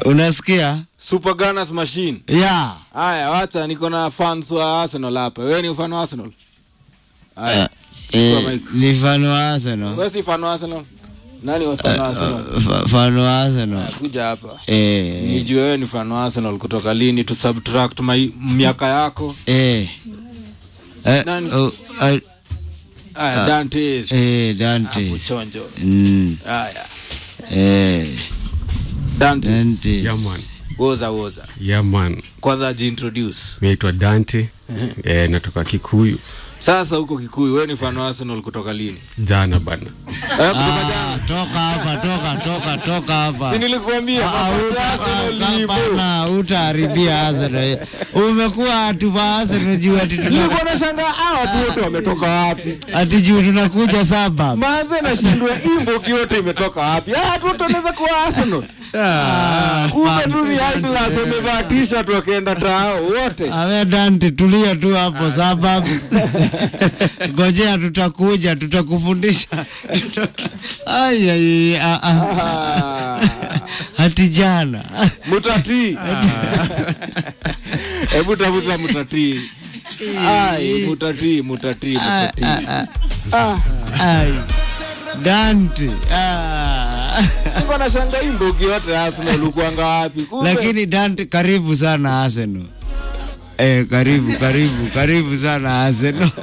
Unasikia? Super Gunners Machine. Yeah. Haya, wacha niko na fans wa Arsenal hapa. Wewe ni fan wa Arsenal? Haya. Eh, mic. ni fan wa Arsenal. Wewe si fan wa Arsenal? Nani wa fan wa Arsenal? Fa- Fan wa Arsenal. Haya, Kuja hapa. Eh. Nijue wewe ni fan wa Arsenal kutoka lini tu subtract mai- miaka yako. Eh. Eh, Nani? oh, ah, Haya, Dantes. eh, Dante. Uchonjo. Mm. Haya. Eh, Dantes. Dante. Yeah, man. Woza woza. Yeah, man. Kwanza jiintroduce. Naitwa Dante. eh, natoka Kikuyu. Sasa huko Kikuyu, wewe ni fan wa Arsenal kutoka lini? Jana bana. Eh, kutoka jana. Ah, toka hapa, toka, toka, toka hapa. Si nilikuambia Ah, mambo ya uta- Arsenal ah, lipo. hapana, utaharibia Arsenal. Umekuwa atu wa Arsenal juu ati tuna- Nilikuwa nashangaa hawa watu wote wametoka wapi? ati juu tunakuja saba. Maze nashindwa imbo yote imetoka wapi? Ah, watu wote wanaweza kuwa Arsenal. Kumbe tu ni high class wamevaa t-shirt wakaenda tao wote. Awe Dante, tulia tu hapo sababu ngojea, tutakuja tutakufundisha. Tuta- Ai, ai, ah, ah. Ah, hati jana Mutati. Hebu tafuta mutati. Ai, mutati, mutati, mutati. Ah, Ai, Dante ah. nilikuwa nashangaa imbo yote Arsenal ukuanga wapi? Kumbe Lakini Dante, karibu sana Arsenal. Eh, karibu karibu karibu sana Arsenal.